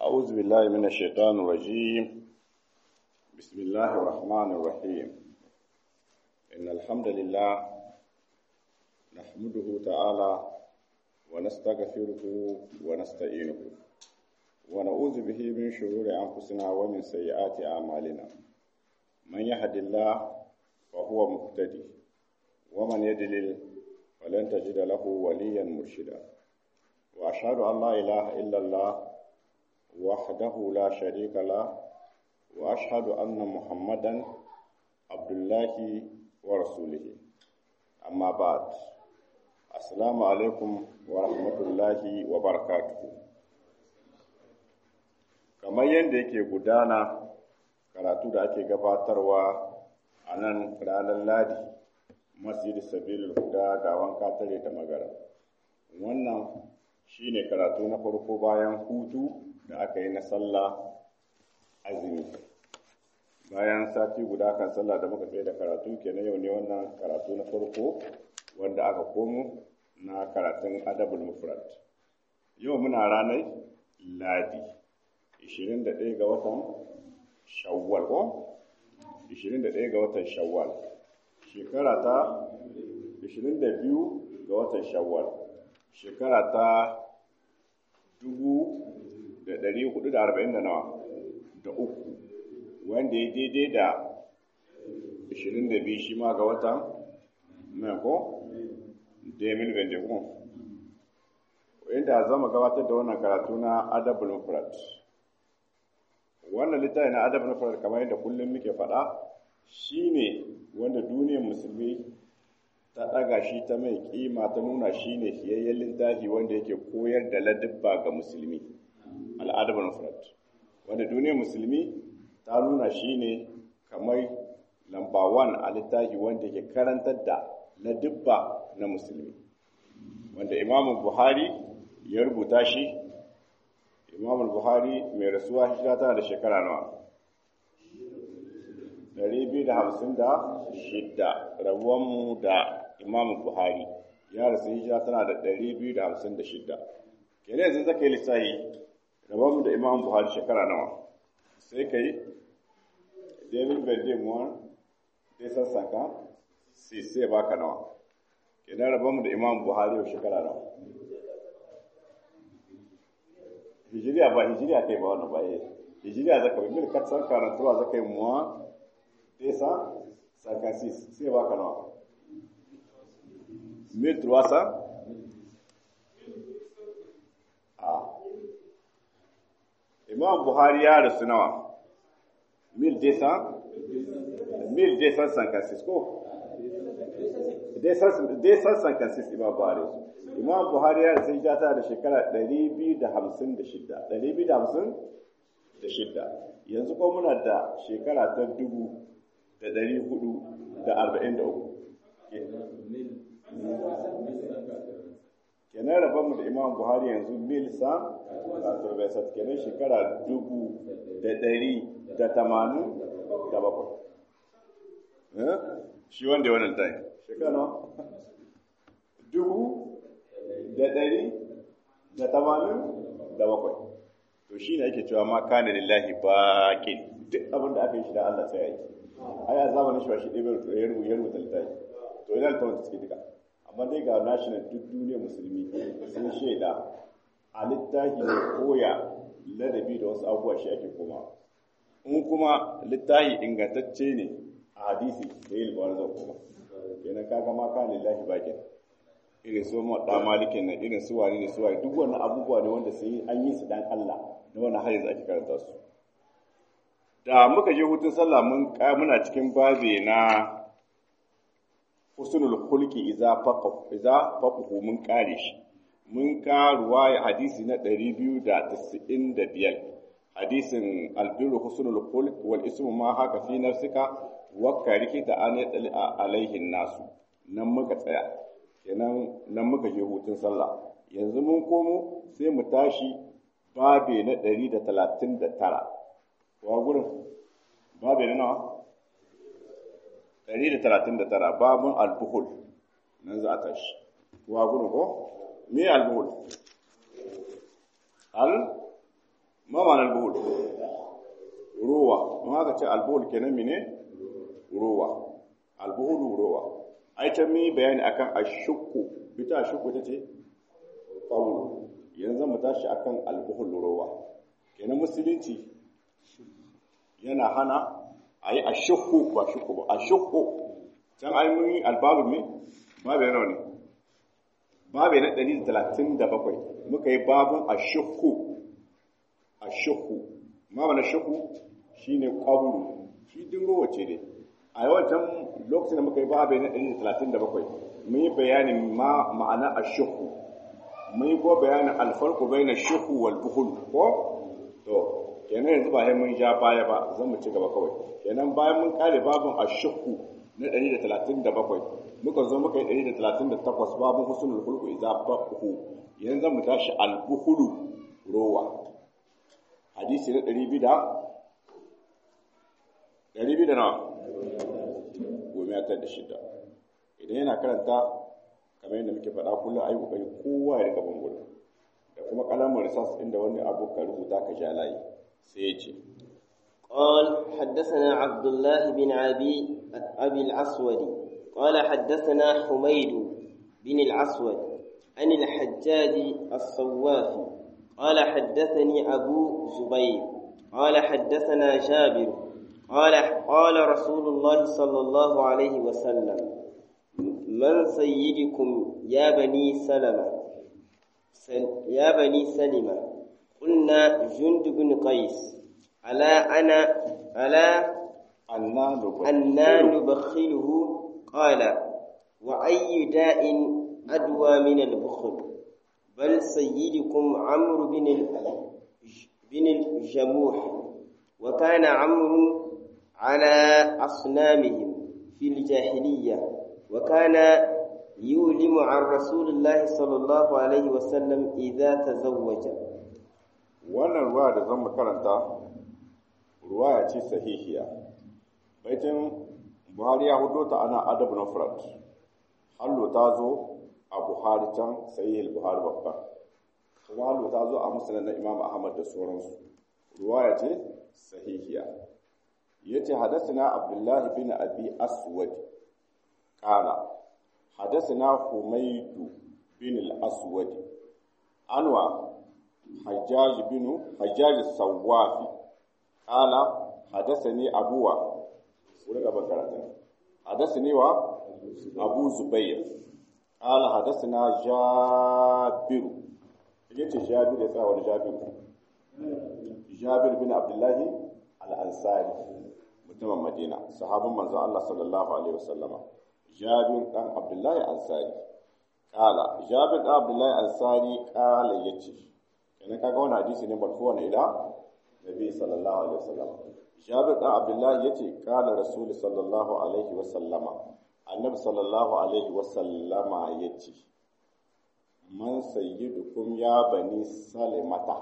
أعوذ بالله من الشيطان الرجيم بسم الله الرحمن الرحيم إن الحمد لله نحمده تعالى ونستغفره ونستعينه ونعوذ به من شرور أنفسنا ومن سيئات أعمالنا من يهد الله فهو مهتدي ومن يدلل فلن تجد له وليا مرشدا وأشهد أن لا إله إلا الله وحده لا شريك له وأشهد أن محمدا عبد الله ورسوله أما بعد السلام عليكم ورحمة الله وبركاته kamar yadda yake gudana karatu da ake gabatarwa a nan ranar ladi masjid sabilul huda ga wanka tare da magara wannan shine karatu na farko bayan hutu da aka yi na sallah azumi bayan sati guda kan sallah da muka tsaye da karatu kenan yau ne wannan karatu na farko wanda aka komo na karatun adabul mufrad yau muna ranar ladi 21 ga watan shawwal ko 21 ga watan shawwal shekara ta 22 ga watan shawwal shekara ta dubu da ɗari hudu da arba'in da nawa da uku wanda ya daidai da ashirin da biyu shi ma ga watan mai ko demin vendekun inda zama gabatar da wannan karatu na adabul mufrad wannan littafi na adabul mufrad kamar yadda kullum muke faɗa shine wanda duniyar musulmi ta ɗaga shi ta mai kima ta nuna shi ne fiyayyen littafi wanda yake koyar da ladabba ga musulmi al'adar mufrad wanda duniyar musulmi ta nuna shi ne kamar lamba wan a littafi wanda yake karantar da ladabba na musulmi wanda imamu buhari ya rubuta shi imamu buhari mai rasuwa hijira tana da shekara nawa 256 rabuwanmu da imamu buhari ya rasu hijira tana da 256 kenan yanzu zaka yi lissahi rabuwanmu da imamu buhari shekara nawa sai ka yi david bendemuwa dai sassaka sai sai baka nawa kenan rabuwanmu da imamu buhari yau shekara nawa hijiriya ba hijiriya kai ba wannan ba hijiriya zaka bi mil katsan karantuwa zaka yi muwa tesa cinquante-six sai baka nawa mille trois cent a imam buhari ya rasu nawa mille deux cent mille deux cent cinquante-six ko deux cent cinquante-six imam buhari imam buhari ya rasu hijata da shekara ɗari biyu da hamsin da shidda ɗari biyu da hamsin da shidda yanzu ko muna da shekara ta dubu da ɗari hudu da arba'in da uku kenan rabonmu da imam buhari yanzu mil san turbesat kenan shekara dubu da ɗari da tamanin da bakwai shi wanda wannan tayi shekara dubu da ɗari da tamanin da bakwai to shi ne ake cewa ma kana lillahi baƙin duk abin da aka yi shi da Allah sai ya yi ai a zamanin shi ba shi ɗaya ya rubuta rubuta littafi to ina littafin suke duka amma dai ga national duk duniyar musulmi sun shaida a littafi ne koya ladabi da wasu abubuwa shi ake koma in kuma littafi ingantacce ne a hadisi da yi libar zan koma kenan kaga ma ka lillahi bakin irin su mu da malikin nan irin su wani ne su wani duk wannan abubuwa ne wanda sai an yi su dan Allah da wannan har yanzu ake karanta su da muka je hutun sallah mun muna cikin babe na husnul khulqi idza faqahu idza faqahu mun kare shi mun ka ruwaya hadisi na 295 hadisin albirru husnul khulq wal ismu ma haka fi nafsika wa karikita an yadli alaihi nasu nan muka tsaya kenan nan muka je hutun sallah yanzu mun komo sai mu tashi babe na 139 wa gurin babu na nawa 139 babun albuhul nan za a tashi wa gurin ko me albuhul al ma ma'ana albuhul ruwa in aka ce albuhul kenan mene ruwa albuhul ruwa ai ta mi bayani akan ashukku bita ashukku ta ce qawlu yanzu mu tashi akan albuhul ruwa kenan musulunci yana hana ayi ashukku ba shukku ba ashukku can ai mun yi albabu me babu yana ne babu na 137 muka yi babun ashukku ashukku ma bana shukku shine qabru shi din ruwa ce dai a yawancin lokacin da muka yi babu na 137 mun yi bayanin ma ma'ana ashukku mun yi ko bayanin alfarqu baina shukku wal bukhul ko to kenan yanzu ba sai mun ja baya ba zan mu ci gaba kawai kenan bayan mun kare babun ashukku na 137 muka zo muka yi 138 babun husnul khulqu idza bahu yanzu zan mu tashi al bukhulu rowa hadisi na 200 da 200 da nawa goma ya tar da shida idan yana karanta kamar yadda muke faɗa kullum ayi kokari kowa ya rika bangudu da kuma kalamar risas inda wani abu ka rubuta ka ja layi sai ya ce قال حدثنا عبد الله بن أبي أبي الأسود قال حدثنا حميد بن الأسود عن الحجاج الصوافي قال حدثني أبو زبير قال حدثنا جابر قال قال رسول الله صلى الله عليه وسلم من سيدكم يا بني سلمة يا بني سلمة قلنا جند بن قيس ألا أنا ألا أنا نبخله قال وأي داء أدوى من البخل بل سيدكم عمرو بن بن الجموح وكان عمرو على أصنامهم في الجاهلية وكان يولم عن رسول الله صلى الله عليه وسلم إذا تزوج wannan ruwa da zan karanta ruwaya ce sahihiya baitin buhari ya hudo ta ana adab na furat hallo ta zo a buhari can sahihil buhari babba kuma hallo ta zo a musulun na imam ahmad da sauransu ruwaya ce sahihiya ya ce hadasina abdullahi bin abi aswad kala hadasina humaidu bin al-aswad anwa حجاج بن حجاج الصوافي قال حدثني أبوه ولك بكرة حدثني و أبو زبير قال حدثنا جابر يجي جابر يسا ولا جابر جابر بن عبد الله الأنصاري mutumin Madina sahabin manzon Allah sallallahu alaihi wasallam Jabir dan Abdullahi Ansari kala Jabir dan Abdullahi Ansari kala yace kenan kaga wannan hadisi ne marfu'a ne ila nabi sallallahu alaihi wasallam jabir dan abdullahi yace kana rasul sallallahu alaihi wasallama annabi sallallahu alaihi wasallama yace man sayyidukum ya bani salimata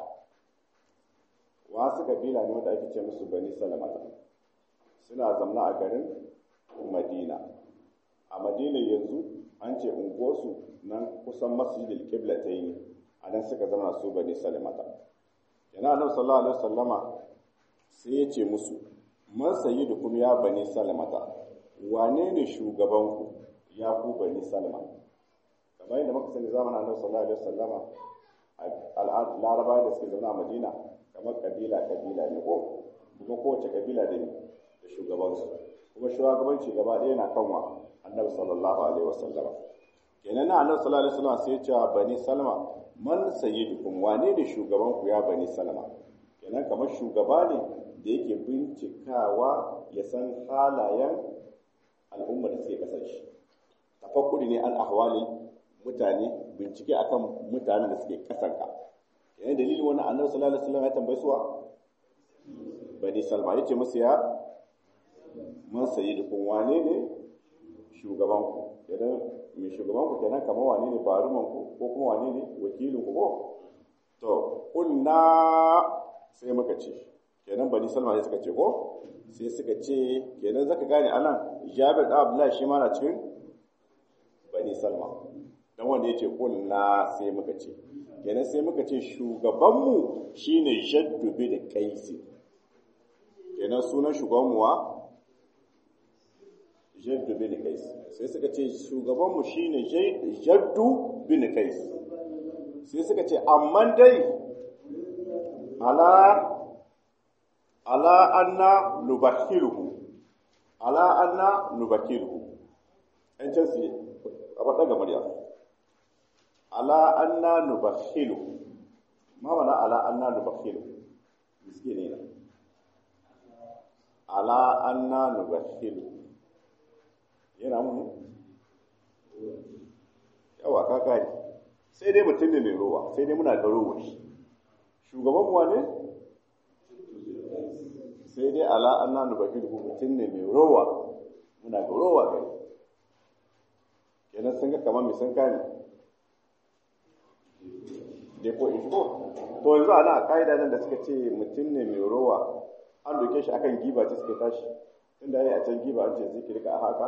wasu kabila ne wanda ake ce musu bani salimata suna zamna a garin madina a madina yanzu an ce unguwarsu nan kusan masjidil qiblatayn a nan suka zama su bani salimata yana annabi sallallahu alaihi wasallama sai ya ce musu man sayyidukum ya bani salimata wane ne shugabanku ya ku bani salima kamar yadda muka sani zamanin annabi sallallahu alaihi wasallama al'ad larabawa da suke zauna a madina kamar kabila kabila ne ko kuma kowace kabila da ne da shugabansu kuma shugabanci gaba ɗaya na kanwa annabi sallallahu alaihi wasallama kenan na annabi sallallahu alaihi wasallama sai ya ce bani salma man sayyidukum wane ne shugaban ku ya bani salama kenan kamar shugaba ne da yake bincikawa ya san halayen al'umma da suke kasar shi tafakkuri ne an ahwali mutane bincike akan mutanen da suke kasar ka kenan dalilin wannan annabi sallallahu alaihi wasallam ya tambaye suwa bani salma yace musu ya man sayyidukum wane ne shugaban ku idan mai shugaban ku kenan kamar wane ne baruman ku ko kuma wane ne wakilin ku ko to kunna sai muka ce kenan bani salma sai suka ce ko sai suka ce kenan zaka gane anan jabir da abdullahi shi ma na cikin bani salma dan wanda yace kunna sai muka ce kenan sai muka ce shugabanmu shine jaddu bin qaisi kenan sunan shugabanmu wa jaddu bin qaisi sai suka ce shugabanmu shine jaddu bin qaisi sai suka ce amma dai ala ala anna nubakhiruhu ala anna nubakhiruhu an can su a faɗa ga murya ala anna nubakhilu ma mana ala anna nubakhilu miske ne na ala anna nubakhilu yana mu yawa ka gani sai dai mutum ne mai rowa sai dai muna ga rowa shi shugaban kuwa ne sai dai ala anna nubakhilu mutum ne mai rowa muna ga rowa gari kenan sun ga kamar mai sun kane da ko ishko to yanzu ana a ƙa'ida nan da suka ce mutum ne mai rowa an doke shi akan giba ce suka tashi inda ya yi a can giba an ce zikiri ka a haka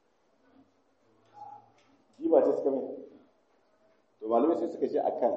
giba ce suka mai to malamai sai suka ce akan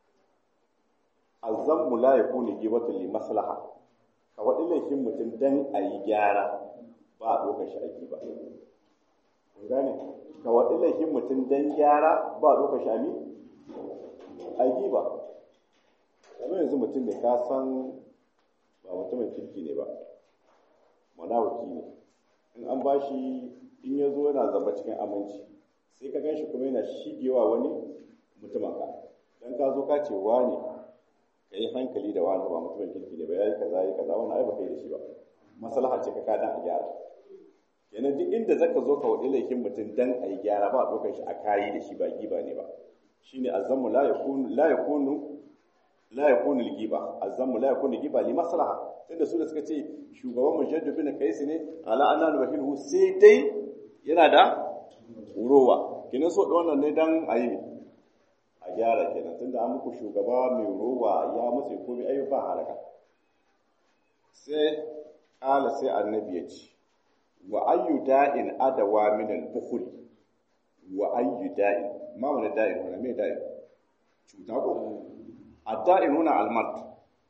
azammu la yakunu gibatu li maslaha ka wadi laifin mutum dan a yi gyara ba a ɗaukar shi a giba kun gane ka waɗi laifin mutum don gyara ba doka shami aiki ba kamar yanzu mutum da ka san ba mutumin kirki ne ba manawaki ne in an ba shi in ya zo yana zamba cikin aminci sai ka ganshi kuma yana shigewa wani mutumin ka don ka zo ka ce wani ka yi hankali da wani ba mutumin kirki ne ba ya yi kaza ya yi kaza wani ai ba kai da shi ba maslaha ce ka kadan a gyara kenan duk inda zaka zo ka wadi laifin mutum dan ayi gyara ba dokar shi a kayi da shi ba giba ne ba shine azammu la yakunu la yakunu la yakunu al-giba azammu la yakunu giba li maslaha tunda su da suka ce shugaban mujaddu bin qais ne ala anna wahilu sai dai yana da rowa kenan so da wannan ne dan ayi a gyara kenan tunda an muku shugaba mai rowa ya mutse komai ayyuka halaka sai kala sai annabi ya ce wa ayyu da'in adawa min al-bukhl wa ayyu da'in ma wani da'in wani me da'in cuta ko ad-da'in huna al-mat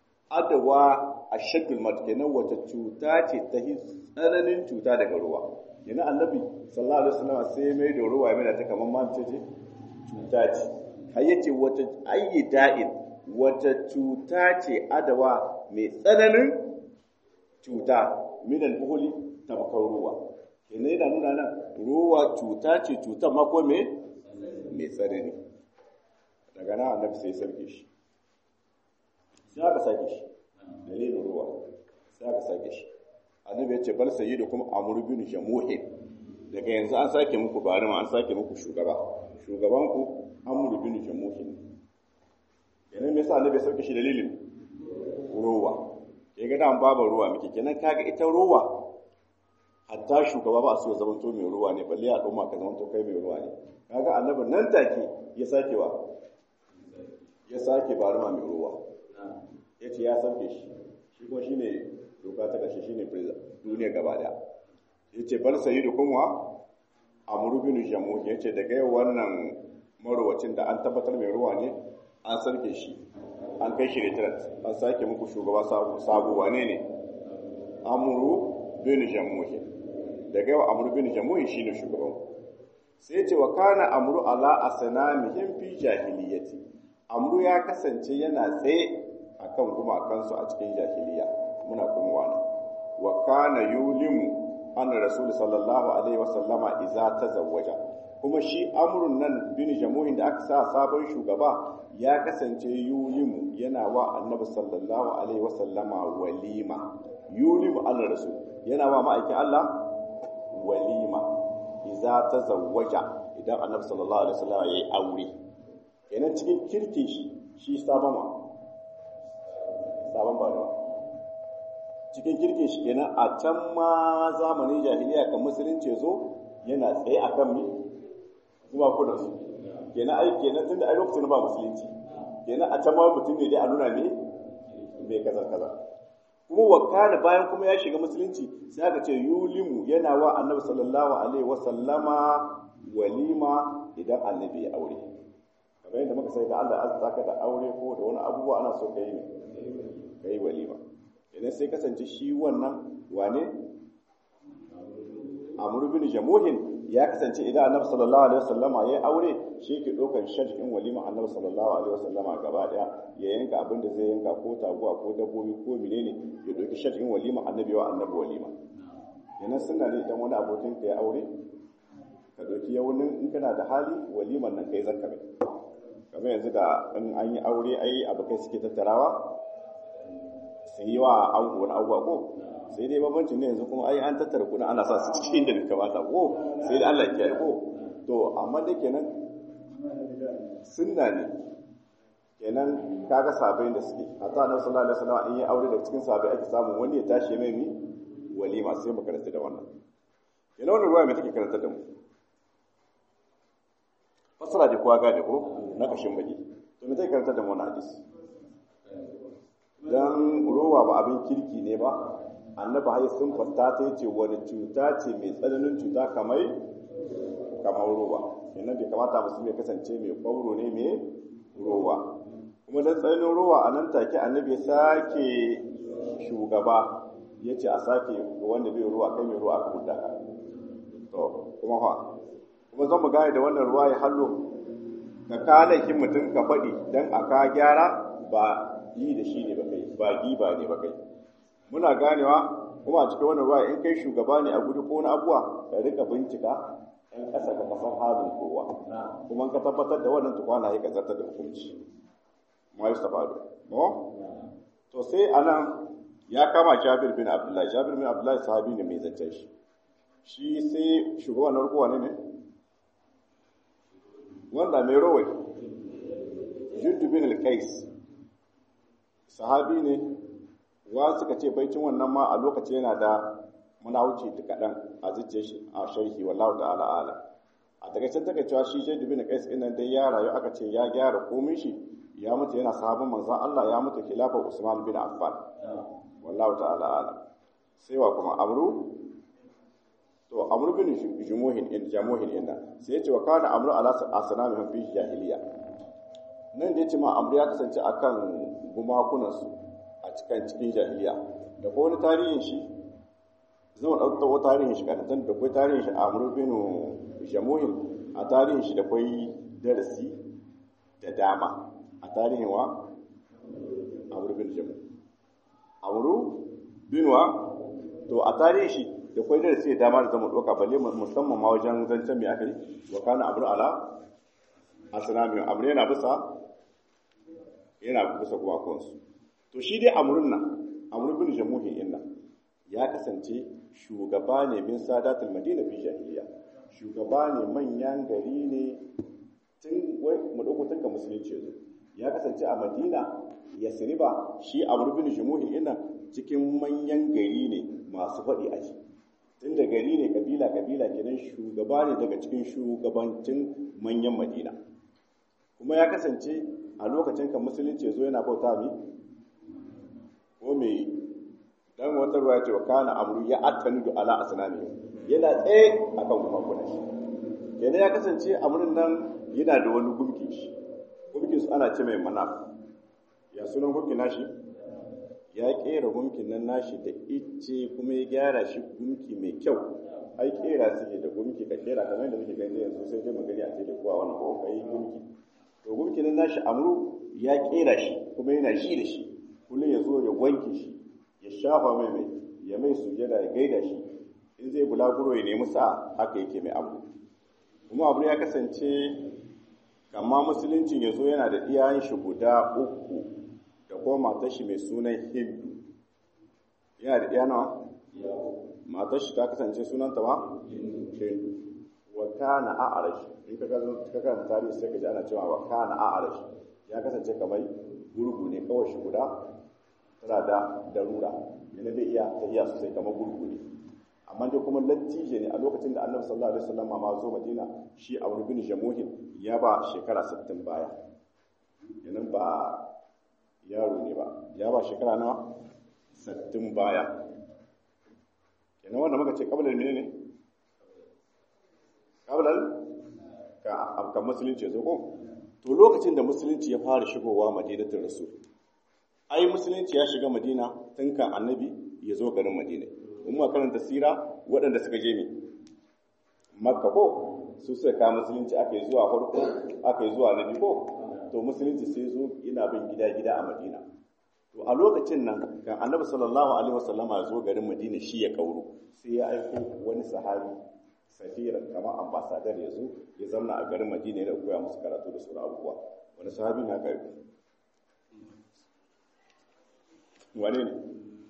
adawa ashaddu al-mat kenan wata cuta ce ta tsananin cuta daga ruwa kenan annabi sallallahu alaihi wasallam sai mai da ruwa mai ta kaman ma ce ce cuta ce har yace wata ayyu da'in wata cuta ce adawa mai tsananin cuta min al-bukhli tabakar ruwa kenan yana nuna nan ruwa cuta ce cutar mako me mai tsanani daga nan annabi sai sarki shi sai aka sake shi dalilin ruwa sai aka sake shi annabi ya ce bal sayyidu kuma amru bin jamuhi daga yanzu an sake muku barima an sake muku shugaba shugaban ku amru bin jamuhi kenan me yasa annabi ya sauke shi dalilin ruwa ya ga dan babu ruwa muke kenan kaga ita ruwa hatta shugaba ba su zama to mai ruwa ne balle a ɗoma ka zama to kai mai ruwa ne kaga annabi nan take ya sake wa ya sake baruma mai ruwa ya ce ya sauke shi shi kuma shine doka ta kashe shine prison duniya gaba daya ya ce bal sayyidu kuma amru bin jamu ya ce daga yau wannan marowacin da an tabbatar mai ruwa ne an sarke shi an kai shi retret an sake muku shugaba sabo wane ne amru bin jamuhi daga yau amru bin jamuhi shine shugaban sai ce wa kana amru ala asnamihim fi jahiliyyati amru ya kasance yana tsaye akan gumakansu a cikin jahiliya muna kuma wani wa kana yulimu anna rasul sallallahu alaihi wasallama idza tazawwaja kuma shi amrun nan bin jamuhin da aka sa sabon shugaba ya kasance yulimu yana wa annabi sallallahu alaihi wasallama walima yulimu anna rasul yana wa ma'aikin Allah walima idza tazawwaja idan annabi sallallahu alaihi wasallama yayi aure kenan cikin kirkin shi shi sabon wa sabon ba cikin kirkin shi kenan a can ma zamanin jahiliya kan musulunci zo yana tsaye a kan mi zuwa kuna su kenan ai kenan tunda ai lokacin ba musulunci kenan a can ma mutum ne dai a nuna ne mai kaza kaza kuma wakana bayan kuma ya shiga musulunci sai aka ce yulimu yana wa annabi sallallahu alaihi wasallama walima idan annabi ya aure kamar yadda muka sai da Allah azza ka da aure ko da wani abubuwa ana so ka yi ne ka yi walima idan sai kasance shi wannan wane amr bin jamuhin ya kasance idan annabi sallallahu alaihi wasallama ya aure shi ke ɗaukar shajin walima annabi sallallahu alaihi wasallama gaba daya ya yanka abin da zai yanka ko taguwa ko dabbobi ko menene ya ɗauki shajin walima annabi wa annabi walima yana suna ne idan wani abokin ka ya aure ka ɗauki yaunin in kana da hali waliman nan kai zaka mai kamar yanzu da in an yi aure ai abokai suke tattarawa su yi wa ango wani abubuwa ko sai dai bambancin ne yanzu kuma ai an tattara kuɗin ana sa su cikin da bai kamata ko sai dai Allah ya kiyaye ko to amma da kenan sunna ne kenan kaga sabai da suke hatta annabi sallallahu alaihi wasallam in yi aure da cikin sabai ake samu wani ya tashi mai ni walima sai mu karanta da wannan kenan wannan ruwa mai take karanta da mu fasara da kowa gane ko na kashin baki to me take karanta da mu wannan hadisi dan ruwa ba abin kirki ne ba annabi hayi sun fasta ta yace wani cuta ce mai tsananin cuta kamar kamar ruwa kenan bai kamata musulmi ya kasance mai kwauro ne mai ruwa kuma dan tsananin ruwa a nan take annabi ya sake shugaba ya ce a sake ga wanda bai ruwa kai mai ruwa aka hudda ka to kuma fa kuma zan mu gane da wannan ruwa ya hallo ka kalakin mutum ka faɗi don a ka gyara ba yi da shi ne ba kai ba giba ne ba kai muna ganewa kuma a cikin wannan ruwa in kai shugaba ne a guri ko na abuwa ka rika bincika in kasa ka kasan halin kowa kuma ka tabbatar da wannan tukwana ya kazarta da hukunci ma yi safado no to sai anan ya kama Jabir bin Abdullahi Jabir bin Abdullahi sahabi ne mai zancen shi shi sai shugaban na rukuwa ne ne wanda mai rawai Juddu bin al-Qais sahabi ne wa suka ce baicin wannan ma a lokaci yana da muna wuce da kaɗan a zuciya shi a sharhi wallahu ta'ala ala a daga can take cewa shi Juddu bin al-Qais ɗin nan dai ya rayu aka ce ya gyara komai shi ya mutu yana sahabin manzon Allah ya mutu khilafar Usman bin Affan wallahu ta'ala ala sai wa kuma amru to amru bin jumuhin in jamuhin inna sai ya ce wa kana amru ala asnamihim fi jahiliya nan da yace ma amru ya kasance akan gumakunan su a cikin cikin jahiliya da ko wani tarihin shi zan dauko tarihin shi kan da kai tarihin shi amru bin jamuhin a tarihin shi da kai darasi da dama a tarihin wa amru bin jamuhin amru binwa to a tarihi shi da kwai da sai dama da zama doka balle musamman ma wajen zancen mai aka yi wa kana amru ala asnami amru yana bisa yana bisa kuma kansu to shi dai amrun nan amru bin jamuhin inna ya kasance shugaba ne min sadatul madina fi jahiliya shugaba ne manyan gari ne tun wai mu dauko tun ka musulunci yazo ya kasance a madina yasriba shi amr bin jumuhi ina cikin manyan gari ne masu faɗi a ji tunda gari ne kabila kabila kenan shugaba ne daga cikin shugabancin manyan madina kuma ya kasance a lokacin kan musulunci zo yana bauta mi ko me dan wata ruwa ce wa kana amru ya attanu ala asnami yana tsaye akan gumagunan shi kenan ya kasance amrun nan yana da wani gumki shi gumkin su ana ce mai manaf ya sunan gunkin nashi ya kera gunkin nan nashi da ice kuma ya gyara shi gunki mai kyau ai kera suke da gunki ka kera kamar yadda muke gani yanzu sai dai magani a cikin kowa wannan ko kai gunki to gunkin nan nashi amru ya kera shi kuma yana shi da shi kullum ya zo ya wanke shi ya shafa mai mai ya mai sujada ya gaida shi in zai bulaguro ya nemi sa haka yake mai abu kuma abu ya kasance kama musuluncin ya zo yana da iyayen shi guda uku da kuma matar shi mai sunan hindu yana da iyana matar shi ta kasance sunanta ma hindu wa kana a'arash in ka ga ka kan tarihi sai ka ji ana cewa wa kana a'arash ya kasance kamar gurgu ne kawai shi guda tana da darura yana da iya ta iya sosai kamar gurgu ne amma dai kuma lattije ne a lokacin da annabi sallallahu alaihi wasallam ma zo madina shi a bin jamuhin ya ba shekara 60 baya yanan ba yaro ne ba ya ba shekara na 60 baya kenan wanda muka ce kabilar mene ne kabilar ka afkan musulunci zo ko to lokacin da musulunci ya fara shigowa madinatul rasul ai musulunci ya shiga madina tun kan annabi ya zo garin madina in ma karanta sira waɗanda suka je ne makka ko su suka kawo musulunci aka yi zuwa farko aka yi zuwa nabi ko to musulunci sai zo yana bin gida gida a madina to a lokacin nan kan annabi sallallahu alaihi wasallama ya zo garin madina shi ya kauro sai ya aiko wani sahabi safiran kamar ambasadar ya zo ya zamna a garin madina ya koya musu karatu da sauran abubuwa wani sahabi na ka aiko wane ne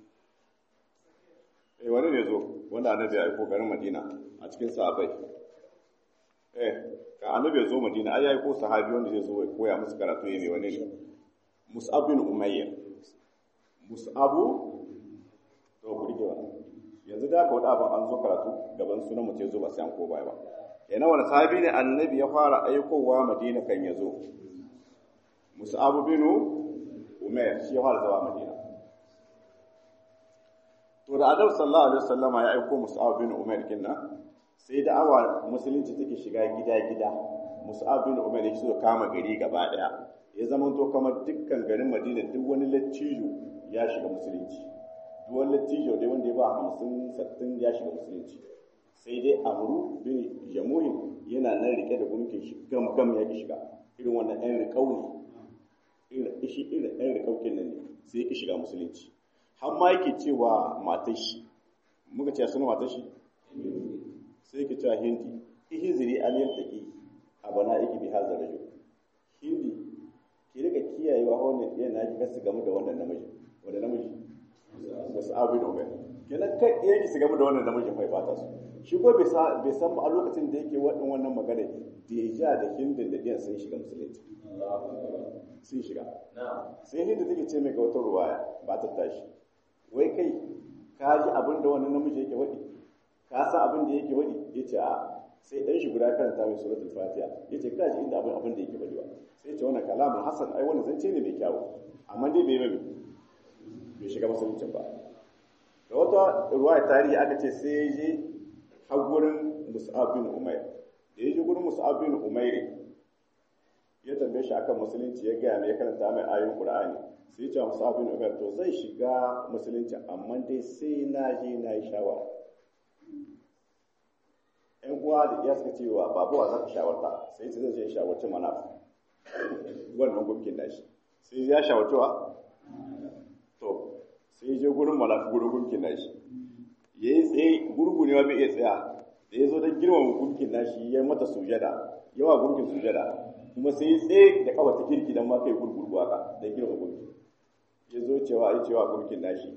eh wane ne zo wanda annabi ya aiko garin madina a cikin sahabbai eh ka annabi ya zo madina ai ya aiko sahabi wanda zai zo ya koya musu karatu ya ne wane ne mus'ab bin umayya mus'abu to ku rike wannan yanzu da aka wada abin an zo karatu gaban sunan mutum ya zo ba sai an ko baya ba yana wani sahabi ne annabi ya fara aikowa madina kan ya zo mus'abu bin umayya shi ya fara zawa madina to da Adam sallallahu alaihi wasallama ya aiko Mus'ab bin Umar kinna sai da awa musulunci take shiga gida-gida Mus'ab bin Umar ya so kama gari gaba daya ya zama to kamar dukkan garin Madina duk wani lattijo ya shiga musulunci duk wani lattijo dai wanda ya ba hamsin sattin ya shiga musulunci sai dai Amru bin Jamuhin yana nan rike da gunkin shi gam gam ya ki shiga irin wannan ɗan riƙau ne irin ishi irin ɗan riƙaukin nan ne sai ya ki shiga musulunci har ma yake cewa matar shi muka ce suna matar shi sai yake cewa hindi ihiziri aliyar taƙi a bana yake bi hazar rajo hindi ki rika kiyayewa wannan ɗiyan na ki su gamu da wannan namiji wanda namiji wasu abin umar kenan kai ɗiyan ki su gamu da wannan namijin bai fata su shi ko bai san ba a lokacin da yake waɗin wannan magana da ya ja da hindin da ɗiyan sun shiga musulunci sun shiga sai hindi take ce mai ga wata ruwaya ba ta tashi wai kai ka ji abin da wani namiji yake waɗi ka san abin da yake waɗi ya ce a sai ɗan shi guda karanta mai suratul fatiha ya ce ka ji inda abin abin da yake waɗi ba sai ce wannan kalamun hasan ai wani zance ne mai kyawu amma dai bai mai bai shiga musuluncin ba da wata ruwaya tarihi aka ce sai ya je har gurin mus'ab bin umair da ya je gurin mus'ab bin umair ya tambaye shi akan musulunci ya gaya mai ya karanta mai ayoyin qur'ani sai ya ce musa bin umar to zai shiga musulunci amma dai sai na je na yi shawara ‘yan uwa da iya suka cewa babuwa za ka shawarta sai ce zai je shawarci mana wannan gumkin nashi sai ya shawarci wa to sai je gurin malafi gurin gumkin nashi ya yi tsaye gurgu ne wa bai iya tsaya da ya zo don girmama gumkin nashi ya mata sujada yawa gumkin sujada kuma sai ya tsaye da kawata kirki don ma kai gurgurgu haka don girmama gumkin ya zo cewa ai cewa gurkin nashi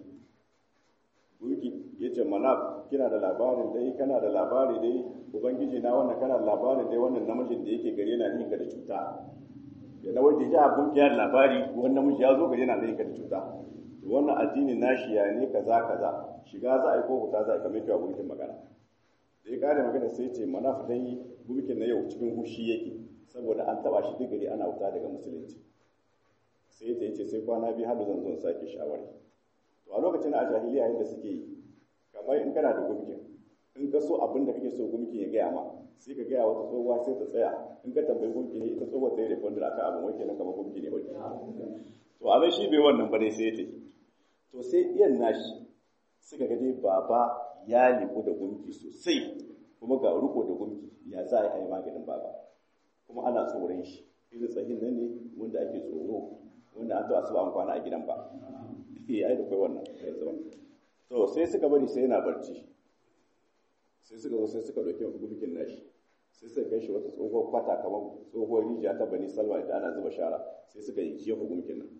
gurki ya ce mana kina da labarin dai kana da labari dai ubangiji na wannan kana da labarin dai wannan namijin da yake gare na ninka da cuta ya na wanda ya gurki ya labari wannan namiji ya zo gare na ninka da cuta wannan addinin nashi ya ne kaza kaza shiga za a yi ko huta za a yi kamar cewa gurkin magana da ya kare magana sai ce manaf dai gurkin na yau cikin hushi yake saboda an taba shi duk gari ana wuta daga musulunci sai ta ce sai kwana biyu har zan zo sake shawari to a lokacin a jahiliya yadda suke yi kamar in kana da gumkin in ka so abin da kake so gumkin ya gaya ma sai ka gaya wata tsohuwa sai ta tsaya in ka tambayi gumki ne ita tsohuwa ta yi refundar akan abin wake na kamar gumki ne wake to a nan shi bai wannan ba dai sai ya tafi to sai iyan nashi suka ga dai baba ya liku da gumki sosai kuma ga riko da gumki ya za a yi maganin baba kuma ana tsoron shi irin tsahin nan ne wanda ake tsoro wanda an taɓa su ba kwana a gidan ba eh ai da kai wannan to sai suka bari sai yana barci sai suka zo sai suka dauki gurkin nashi sai suka kai shi wata tsohuwar kwata kamar tsohuwar rijiya ta bani salwa da ana zuba shara sai suka yi jefa gurkin nan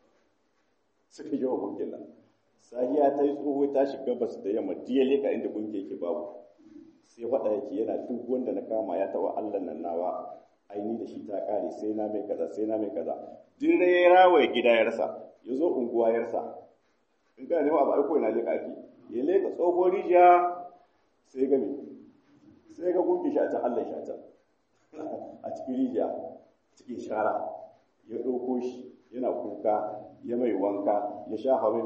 suka yi jefa gurkin nan sahiya ta yi tsoho ta shiga bas da yamma diya leka inda gunki yake babu sai faɗa yake yana duk wanda na kama ya taɓa allah nan nawa aini da shi ta kare sai na mai kaza sai na mai kaza duk da ya rawaye gida ya rasa ya zo unguwa ya rasa in kana nema abu aiko yana leka ake ya leka tsohon rijiya sai ga me sai ga gunki shi a can allah shi a can a cikin rijiya cikin shara ya ɗauko shi yana kuka ya mai wanka ya sha hawa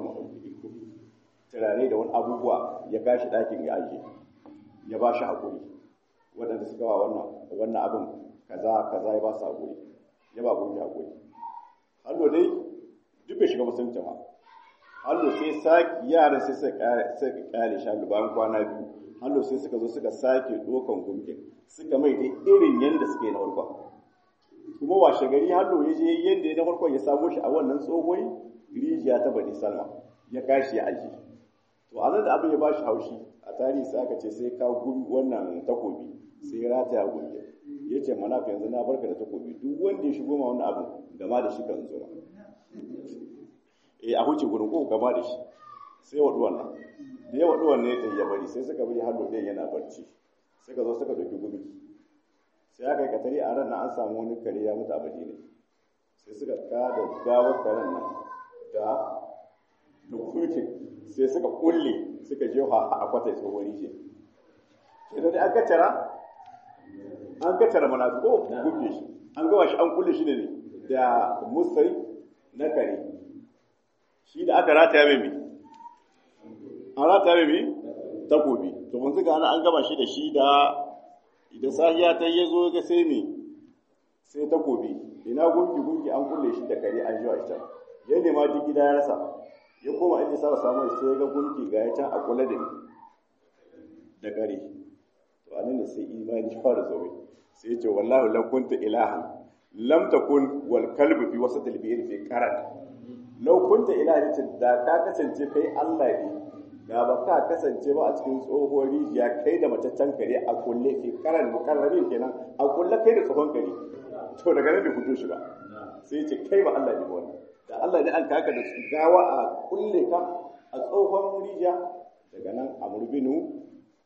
turare da wani abubuwa ya gashi ɗakin ya ajiye ya ba shi haƙuri waɗanda suka wa wannan wannan abin kaza kaza ya ba su haƙuri ya ba gunki hakuri hallo dai duk bai shiga musulunci ba hallo sai saki yaran sai suka kare shi hallo bayan kwana biyu hallo sai suka zo suka sake dokan gunkin suka mai dai irin yanda suke na farkon kuma washe gari hallo ya je yanda ya na farkon ya samo shi a wannan tsohon rijiya ta bani salma ya kashi ya aji to a nan da abin ya ba shi haushi a tarihi sai aka ce sai ka gumi wannan takobi sai ya rataya gunkin ya ce mana yanzu na barka da takobi duk wanda ya shigo ma wannan abin gama da shi kan zo eh a huce gurin ko gama da shi sai wadu wannan da ya wadu wannan ya ya bari sai suka bari hallo ɗayan yana barci suka zo suka doki gumi sai aka yi katari a ran nan an samu wani kare ya mutu a ne sai suka kada gawar karen nan da dukukin sai suka kulle suka jefa a kwatai tsohon rijiya sai da an kacara an kacara mana ko kulle shi an gawa shi an kulle shi ne da musai na kare shi da aka rataya mai mai an rataya mai mai takobi to mun zuga ana an gama shi da shi da da sahiya ta yi zo ga sai mai sai takobi ina gunki gunki an kulle shi da kare an jiwa shi ya nema duk gida ya rasa ya koma inda sa samu sai ya ga gunki ga ya can a kula da da kare to anan ne sai imani fara zaure sai ya ce wallahi lam kunta ilahan lam takun wal kalbu fi wasat al bi'r fi qarat law kunta ilahan ce da ka kasance kai Allah ne da ba ka kasance ba a cikin tsohuwar rijiya kai da mataccen kare a kulle fi qaran mukarrabin kenan a kulle kai da tsohon kare to daga nan bai fito shi ba sai ya ce kai ba Allah ne ba wannan da Allah ne an kaka da gawa a kulle ka a tsohon rijiya daga nan a murbinu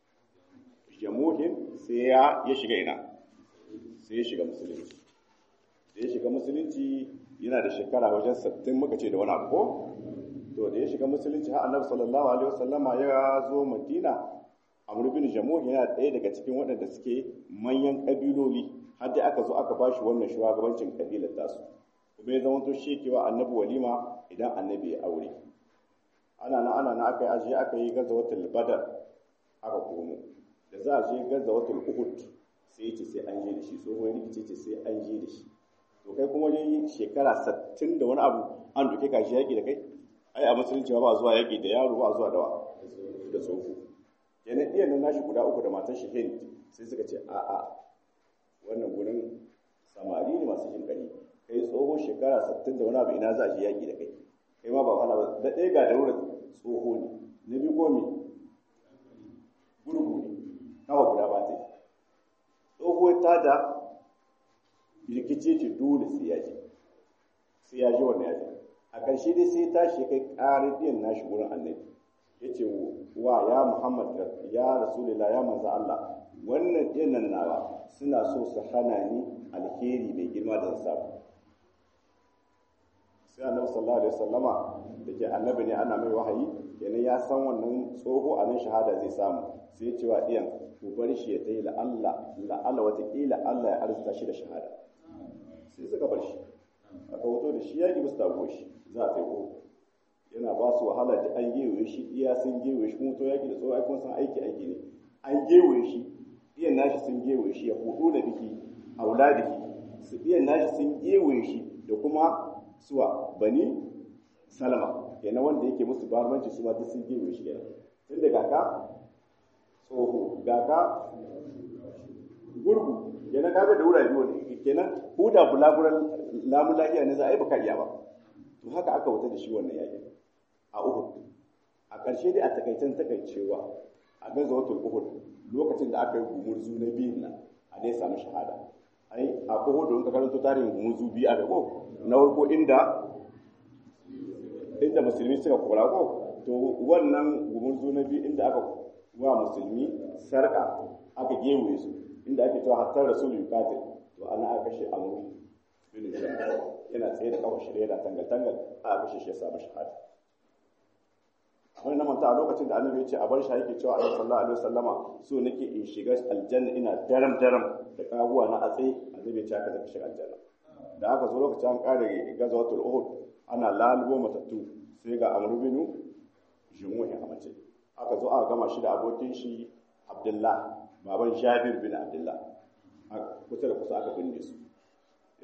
jamuhin sai ya shiga ina sai ya shiga musulunci da ya shiga musulunci yana da shekara wajen sattin muka ce da wani abu ko to da ya shiga musulunci har annabi sallallahu alaihi wasallama ya zo madina amr bin jamuh yana ɗaya daga cikin waɗanda suke manyan ƙabiloli har dai aka zo aka bashi wannan shugabancin ƙabilar tasu kuma ya zama to shi kewa annabi walima idan annabi ya aure ana na ana na aka yi ajiye aka yi gazawatul badar aka komo da za a je gazawatul uhud sai ce sai an je da shi tsohon rikici ce sai an je da shi to kai kuma dai shekara sattin da wani abu an duke ka shi yaƙi da kai ai a musulunci ba zuwa yaƙi da yaro ba zuwa da da tsoho kenan iya nan nashi guda uku da matar shi hind sai suka ce a'a wannan gurin samari ne masu jin ƙari kai tsoho shekara sattin da wani abu ina za a je yaƙi da kai kai ma ba wahala ba da ɗaya ga daura tsoho ne na biyu ko me gurgu ne nawa guda ba ta yi tsoho ta da rikice ce dole sai ya je sai ya je wannan yaji a ƙarshe dai sai tashi kai ƙarin ɗiyan nashi wurin annabi ya ce wa ya muhammad ya rasulullah ya manzo allah wannan ɗiyan nan nawa suna so su hana ni alheri mai girma da samu sai annabi sallallahu alaihi wasallama da ke annabi ne ana mai wahayi kenan ya san wannan tsoho a nan shahada zai samu sai ya ce wa ɗiyan ku bar shi ya tayi la'alla la'alla watakila Allah ya arzuta shi da shahada sai suka bar shi aka wuto da shi yaƙi musu tago shi za a taiko yana ba su wahala da an gewaye shi iya sun gewaye shi kuma to yaƙi da tsohon aikon san aiki aiki ne an gewaye shi iyan nashi sun gewaye shi ya hudu da biki aula da ki su iyan nashi sun gewaye shi da kuma suwa bani salama kenan wanda yake musu barbanci su ma duk sun gewaye shi kenan tun da kaka tsoho gaka gurgu kenan kaga da wurare wanda kenan huda bulaguran lamun lafiya ne za a yi baka iya ba to haka aka wuta da shi wannan yakin a Uhud a ƙarshe dai a takaitan takaicewa a gazawatul Uhud lokacin da aka yi gumurzu na biyun nan a dai samu shahada ai a Uhud don ka karanto tarihin gumurzu biyu a ko na farko inda inda musulmi suka kora ko to wannan gumurzu na biyu inda aka wa musulmi sarka aka gewaye su inda ake cewa hatta rasulul yuqatil to ana aka kashe amru bin yana tsaye da kawai shirye da tangal tangal aka kashe shi ya samu shahada amma na manta a lokacin da annabi ya ce a bar shi yake cewa annabi sallallahu alaihi wasallama so nake in shiga aljanna ina daram daram da kaguwa na a tsaye annabi ya ce aka zaka shiga aljanna da aka zo lokacin an kare gazawatul uhud ana lalubo matattu sai ga amru bin jumuhi a mace aka zo aka gama shi da abokin shi abdullah baban jabir bin abdullah kusa da kusa aka binne su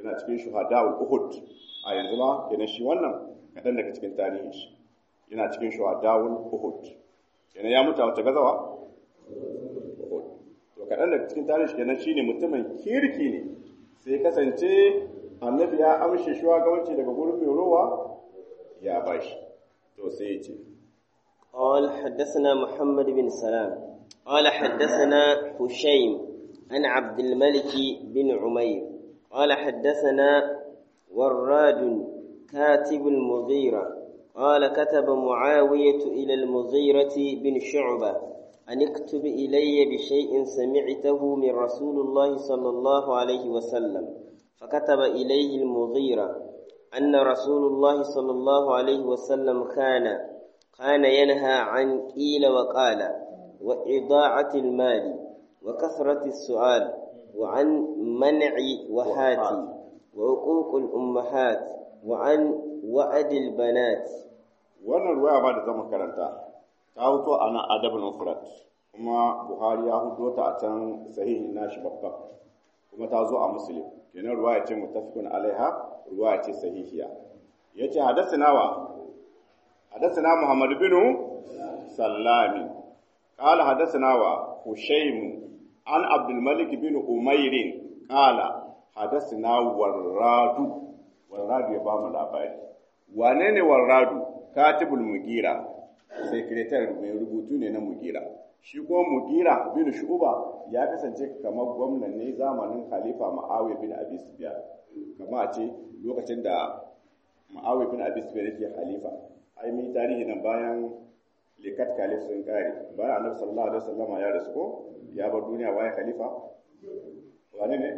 yana cikin shuhada'ul uhud a yanzu ma kenan shi wannan kaɗan daga cikin tarihin shi yana cikin shuhada'ul uhud kenan ya mutu a wace gazawa uhud to kaɗan daga cikin tarihin shi kenan shine mutumin kirki ne sai kasance annabi ya amshe shugabanci daga gurin mai rowa ya bashi to sai ya ce قال حدثنا محمد بن سلام قال حدثنا هشيم عن عبد الملك بن عمير قال حدثنا وراد كاتب المغيرة قال كتب معاوية إلى المغيرة بن شعبة أن اكتب إلي بشيء سمعته من رسول الله صلى الله عليه وسلم فكتب إليه المغيرة أن رسول الله صلى الله عليه وسلم كان كان ينهى عن قيل وقال وإضاعة المال وكثرة السؤال وعن منع وهات وعقوق الأمهات وعن وعد البنات wannan ruwaya ba da zama karanta ta huto a nan adabin mufrad kuma buhari ya hudo ta a can sahihi nashi babba kuma ta zo a muslim kenan ruwaya ce mutafikun alaiha ruwaya ce sahihiya yace hadathana wa hadathana muhammad bin sallami qala hadathana wa hushaym an abdul malik bin umair qala hadathana warradu warradu ya ba mu labari wane ne warradu katibul mugira sekretar mai rubutu ne na mugira shi kuma mugira bin shuba ya kasance kamar gwamnan ne zamanin khalifa ma'awiya bin abi sufyan kama a ce lokacin da ma'awiya bin abi sufyan yake khalifa ai mi tarihi nan bayan likat khalif sun kare bayan annabi sallallahu alaihi wasallama ya rasu ko ya bar duniya waye khalifa wane ne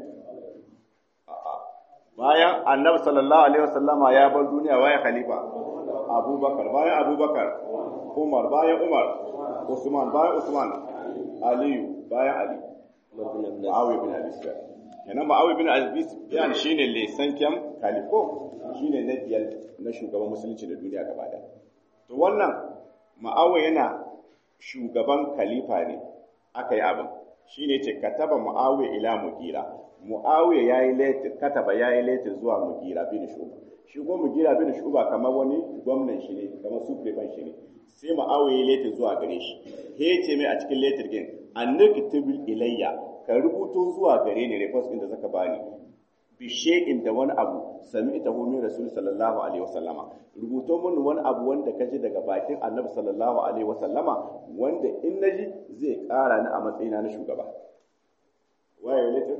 a'a bayan annabi sallallahu alaihi wasallama ya bar duniya waye khalifa abubakar bayan abubakar umar bayan umar usman bayan usman aliyu bayan ali ma'awi bin abi sufyan kenan ma'awi bin abi sufyan shine lesan kyam kaliko shine na biyar na shugaban musulunci da duniya gaba da to wannan ma'awi yana shugaban khalifa ne aka yi abin shine ce kataba muawiya ila mugira muawiya yayi letter kataba yayi letter zuwa mugira bin shuba shi ko mugira bin shuba kamar wani gwamnan shi ne kamar sufrefan shi ne sai muawiya yayi letter zuwa gare shi he ce mai a cikin letter din annaktabil ilayya ka rubuto zuwa gare ni report din da zaka bani bi shay'in da wani abu sami ita hu min rasul sallallahu alaihi wasallama rubuto mun wani abu wanda ka ji daga bakin annabi sallallahu alaihi wasallama wanda in naji zai kara ni a matsayina na shugaba waye letter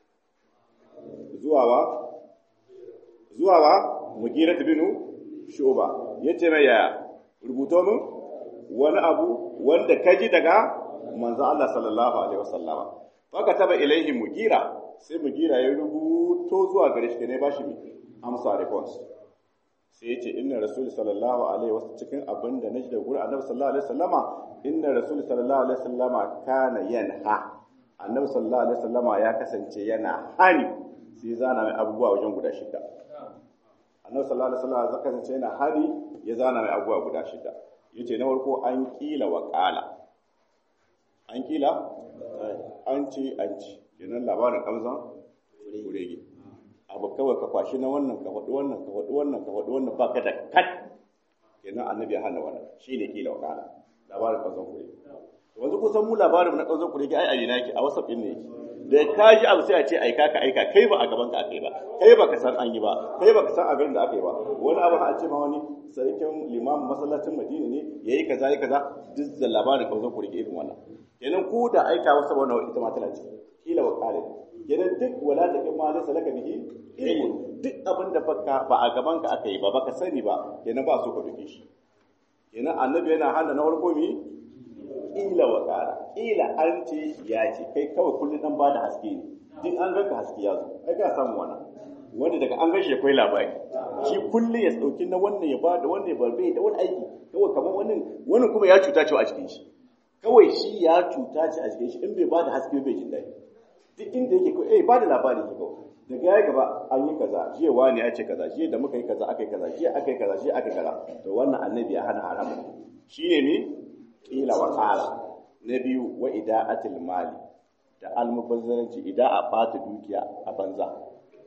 zuwa wa zuwa wa mugirat binu shuba yace mai yaya rubuto mun wani abu wanda ka ji daga manzo Allah sallallahu alaihi wasallama fa taba ilaihi mugira sai mugira ya rubuto zuwa gare shi ne ba shi amsa response sai ya ce inna rasul sallallahu alaihi wasallam cikin abin da naji da gurin annabi sallallahu alaihi wasallama inna rasul sallallahu alaihi wasallama kana yanha annabi sallallahu alaihi wasallama ya kasance yana hani sai zana mai abubuwa wajen guda shida annabi sallallahu alaihi wasallama ya kasance yana hani ya zana mai abubuwa guda shida yace na farko an kila wa qala an kila an ce an ci kenan labarin kamzan kurege abu kawai ka kwashi na wannan ka faɗi wannan ka faɗi wannan ka faɗi wannan ba ka da kat kenan annabi ya hana wannan shine kila wa kana labarin kamzan kurege to wanzu kusan mu labarin na kamzan kurege ai alina yake a whatsapp din ne yake da ka ji abu sai a ce aika ka aika kai ba a gaban ka akai ba kai ba ka san an yi ba kai ba ka san a garin da aka yi ba wani abu a ce ma wani sarkin limamin masallacin madina ne yayi kaza yayi kaza duk da labarin kamzan kurege irin wannan kenan ku da aika wasu wannan ita ma tana ciki kila wa kare kenan duk wala da in ma laysa laka bihi ilmun duk abin da baka ba a gaban ka aka yi ba baka sani ba kenan ba so ka duke shi kenan annabi yana hana na farko mi kila wa kara kila an ce ya ce kai kawai kullum dan bada haske ne duk an ganka haske ya zo ai ka samu wannan wanda daga an gashi akwai labari shi kullum ya dauki na wannan ya bada wannan ya barbe da wani aiki kawai kamar wannan wannan kuma ya cuta cewa a cikin shi kawai shi ya cuta ce a cikin shi in bai bada haske bai jin daɗi duk inda yake kawai eh bada labari ke kawai daga ya gaba an yi kaza jiya wani ya ce kaza jiya da muka yi kaza aka yi kaza jiya aka yi kaza jiya aka yi kaza to wannan annabi ya hana haramun shine ne kila wa qala na biyu wa ida'atil mali da almubazzaranci idan a bata dukiya a banza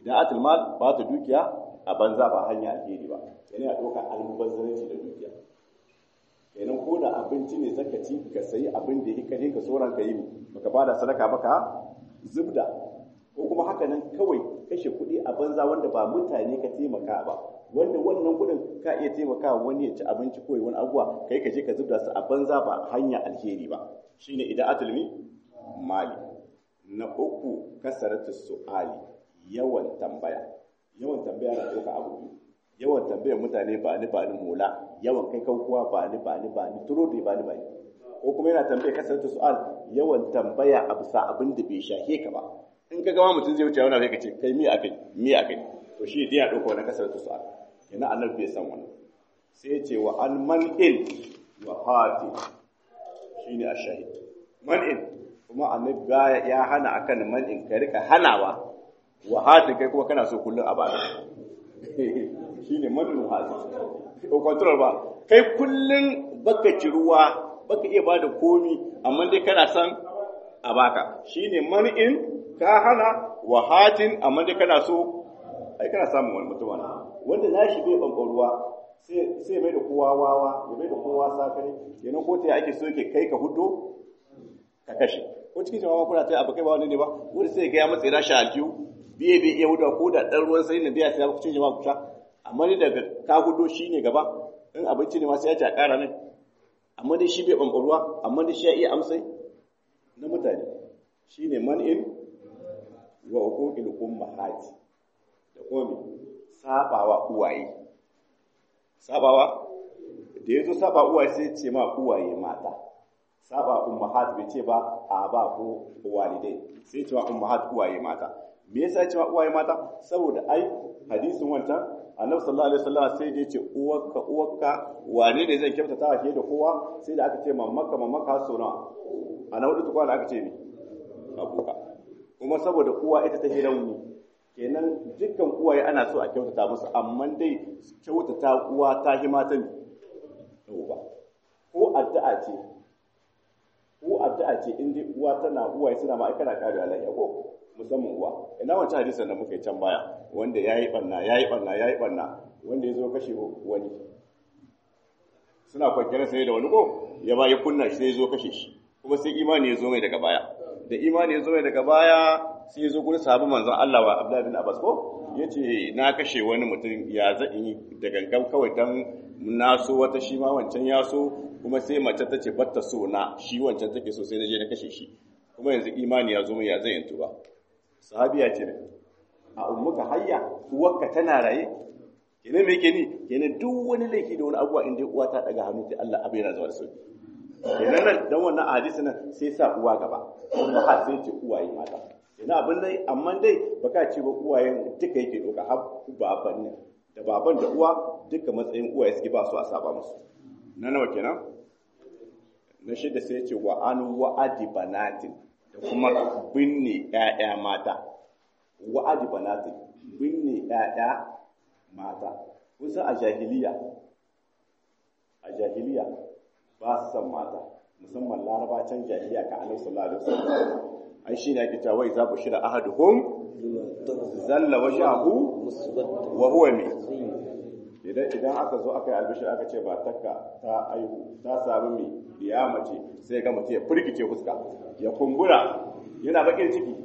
ida'atul mal ba ta dukiya a banza ba hanya alheri ba yana ya ɗauka almubazzaranci da dukiya kenan ko da abinci ne zaka ci ka sayi abin da yake kare ka soran ka yi baka bada sadaka baka zubda ko kuma haka nan kawai kashe kuɗi a banza wanda ba mutane ka taimaka ba wanda wannan kuɗin ka iya taimaka wani ya ci abinci ko wani abuwa kai ka je ka zubda su a banza ba hanya alheri ba shine idan atulmi mali na uku kasaratu su'ali yawan tambaya yawan tambaya na ɗauka abu biyu yawan tambayar mutane ba ni ba ni mola yawan kai kuwa ba ni ba ni ba ni turo da ba ni ba ni ko kuma yana tambaya kasaratu su'al yawan tambaya a bisa abin da bai shahe ka ba in ka gama mutum zai wuce wani abu ka ce kai mi akai mi akai to shi dai ya ɗauka wani kasaratu su'al kenan annabi bai san wannan sai ya ce wa an man'il wa hati shine ashahid man'in kuma annabi ya hana akan man'in ka rika hanawa wa hati kai kuma kana so kullun a baka shine man'in hati ko control ba kai kullun baka ci ruwa baka iya bada komi amma dai kana san a baka shine man'in ka hana wa hatin amma dai kana so ai kana samun wani mutum wanda na shi bai bankan ruwa sai mai da kowa wawa ya mai da kowa sakare kenan ko ta ake so yake kai ka hudo ka kashe ko cikin jama'a kuna ta abu kai ba wani ne ba wani sai ga ya matsayi na shi aljihu biye bai iya hudawa ko da dan ruwan sai na biya sai ku cikin jama'a ku sha amma ni daga ka hudo shine gaba in abinci ne ma sai ya ci a ƙara min amma dai shi bai bankan ruwa amma dai shi ya iya amsai na mutane shine man'in wa uquqil ummahati da kuma sabawa uwaye sabawa da ya zo saba uwaye sai ce ma uwaye mata saba ummahat bai ce ba a ba ko walidai sai ce ma ummahat uwaye mata me yasa ce ma uwaye mata saboda ai hadisin wancan annabi sallallahu alaihi wasallam sai da yace uwarka uwarka wane ne zai kyautata wa da kowa sai da aka ce mamaka mamaka so nawa a na hudu tukwa da aka ce ni abuka kuma saboda uwa ita ta hidan kenan dukkan uwaye ana so a kyautata musu amma dai kyautata uwa ta hi mata ne ba ko addu'a ce ko addu'a ce in dai uwa tana uwaye suna ma kana kare alayya ko musamman uwa ina wancan hadisin da muka yi can baya wanda yayi banna yayi banna yayi banna wanda ya zo kashe wani suna kwanciyar sai da wani ko ya ba ya kunna shi sai ya zo kashe shi kuma sai imani ya zo mai daga baya da imani ya zo mai daga baya sai ya zo gurin sahabban manzon Allah wa Abdullah bin Abbas ko yace na kashe wani mutum ya za in yi da gangan kawai dan na so wata shi ma wancan ya so kuma sai mace ta ce batta so na shi wancan take so sai na je na kashe shi kuma yanzu imani ya zo mai ya zai yantu ba sahabiya ce ne a ummuka hayya uwarka tana raye kenan me yake ni kenan duk wani laifi da wani abuwa in dai uwa ta daga hannu ta Allah abin yana zuwa da sauki kenan nan dan wannan hadisi nan sai sa uwa gaba kuma har sai ce uwaye mata kenan abin dai amma dai baka ce ba uwayen duka yake doka har baban ne da baban da uwa duka matsayin uwaye suke ba su a saba musu na nawa kenan na shida sai ce wa an wa'adi banatin da kuma binne ƴaƴa mata wa'adi banatin binne ƴaƴa mata kusa a jahiliya a jahiliya ba su san mata musamman laraba can jahiliya ka annabi sallallahu alaihi wasallam ai shine ake cewa wai za ku shira ahaduhum zalla wajhahu wa huwa mi idan idan aka zo aka yi albishir aka ce ba takka ta aihu ta samu mi biya mace sai ga mace ya firgice fuska ya kumbura yana bakin ciki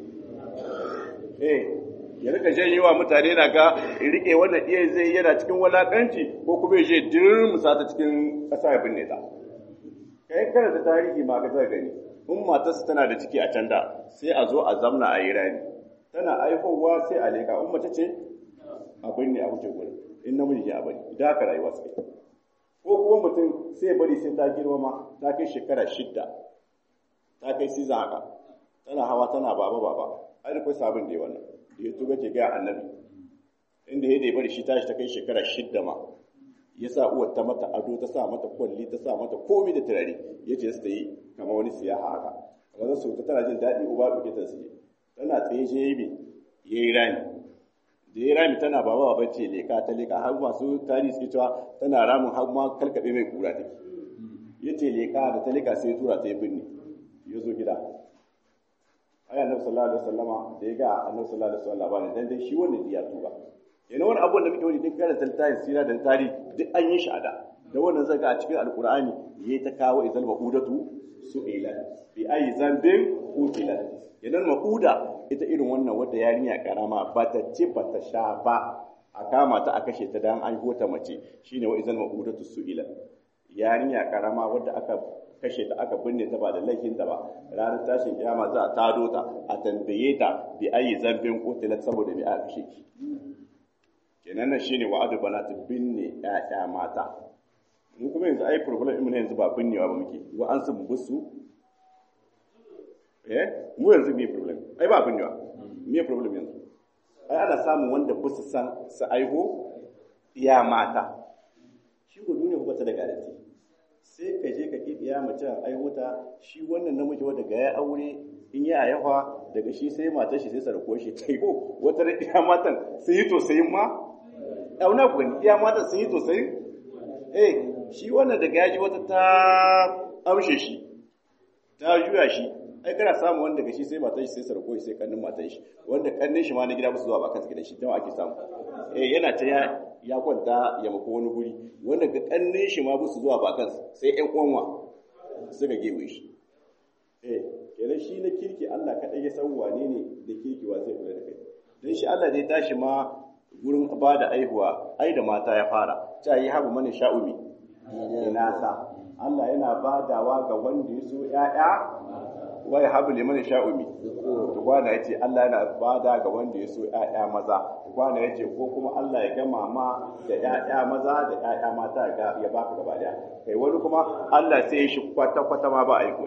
eh ya rika janyo wa mutane na ga rike wannan iya zai yana cikin walakanci ko kuma ya je dirmusa ta cikin ƙasa ya binne ta kai kana ta tarihi ma ka gani in matarsa tana da ciki a can da sai a zo a zamna a yi rani tana aihowa sai a leka in mace ce a binne a wuce gurin in namiji ke a bari da haka rayuwa suke ko kuma mutum sai bari sai ta girmama ta kai shekara shidda ta kai siza haka tana hawa tana baba baba ai da kai sabon da wannan da ya tuba ke ga annabi inda ya dai bari shi tashi ta kai shekara shidda ma ya sa uwar ta mata ado ta sa mata kwalli ta sa mata komai da turare ya ce su ta yi kamar wani siyaha haka kamar su ta tana jin daɗi uba ɗauke ta siye tana tsaye shi ya yi ya yi rami da ya rami tana baba baba ce leka ta leka har masu tarihi suke cewa tana ramin har ma kalkaɓe mai kura take ya ce leka da ta leka sai tura ta yi binne ya zo gida ai annabi sallallahu alaihi wasallama da ya ga annabi sallallahu alaihi wasallam labarin dan dai shi wannan ya tuba yana wani abubuwan da muke wani duk karanta littafin sira da tarihi duk an yi shi a da da wannan zaka a cikin alqur'ani yayi ta kawo izal maqudatu su'ila bi ayi zambin qutila idan maquda ita irin wannan wadda yarinya karama ba ta ce ba ta sha ba a kama ta a kashe ta dan an ta mace shine wa izal maqudatu su'ila yarinya karama wadda aka kashe ta aka binne ta ba da laifin ta ba ranar tashin kiyama za a tado ta a tambaye ta bi ayi zambin qutila saboda bi a kashe ki kenan nan shine wa'adu banat binne ƴaƴa mata mu kuma yanzu ai problem mu yanzu ba binnewa ba muke wa an su busu eh mu yanzu me problem ai ba binnewa me problem yanzu ai ana samun wanda ba su san su aiho iya mata shi ko duniya ba ta da garanti sai ka je ka ki iya mace aihuta shi wannan namiji wanda ga ya aure in ya yawa daga shi sai matar shi sai sarko shi kai ko wata da iya matan sun yi tosayin ma auna ku gani iya matan sun yi tosayin eh shi wannan daga yaji wata ta amshe shi ta juya shi ai kana samu wanda daga shi sai matar shi sai sarko shi sai kannin matar shi wanda kannin shi ma na gida musu zuwa ba kansu gidan shi don ake samu eh yana ta ya ya kwanta ya mako wani guri wanda ga kannin shi ma musu zuwa ba kansu sai ƴan uwanwa suka gewe shi eh kenan shi na kirki Allah kaɗai ya san wane ne da kirki wa zai kula da kai don shi Allah zai tashi ma gurin ba da aihuwa ai da mata ya fara ta yi habu mana sha'umi ina sa Allah yana badawa ga wanda ya so ƴaƴa wai habu liman sha'umi to kwana yace Allah yana bada ga wanda ya so ƴaƴa maza kwana yace ko kuma Allah ya gama ma da ƴaƴa maza da ƴaƴa mata ya baka gaba daya kai wani kuma Allah sai ya shi kwata kwata ma ba aiko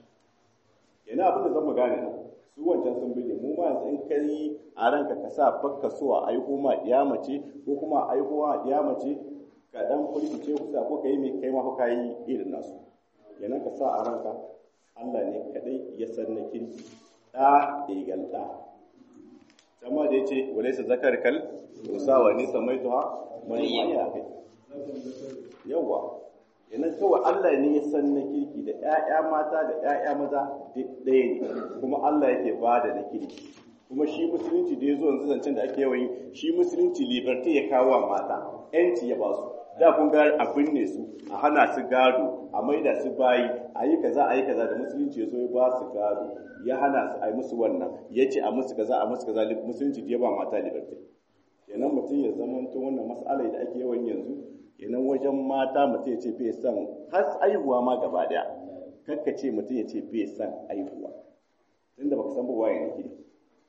shi yana abin da zan mu gane nan su wancan sun bide mu ma yanzu in kai a ranka ka sa bakka so a aiko ma diya mace ko kuma a aiko ma diya mace ka dan kulkice kusa ko kai mai kai ma fa kai irin nasu yana ka sa a ranka Allah ne kadai ya san na kirki da egal da kama da yace walaysa zakar kal usawa ni samaituha man ya kai yawa yana kawai Allah ne ya san na kirki da ‘ya'ya mata da ‘ya'ya maza ɗaya ne kuma Allah yake ba da na kirki kuma shi musulunci da ya zo yanzu zancen da ake yawan yi shi musulunci liberty ya kawo wa mata ‘yanci ya ba su da kun ga a binne su a hana su gado a maida su bayi a yi kaza a yi kaza da musulunci ya zo ya ba su gado ya hana su a yi musu wannan ya ce a musu kaza a musu kaza musulunci da ya ba mata liberty kenan mutum ya zama wannan mas'ala da ake yawan yanzu kenan wajen mata mutum ya ce bai son har aihuwa ma gaba daya kakka ce mutum ya ce bai son aihuwa tunda baka san ba waye ne ke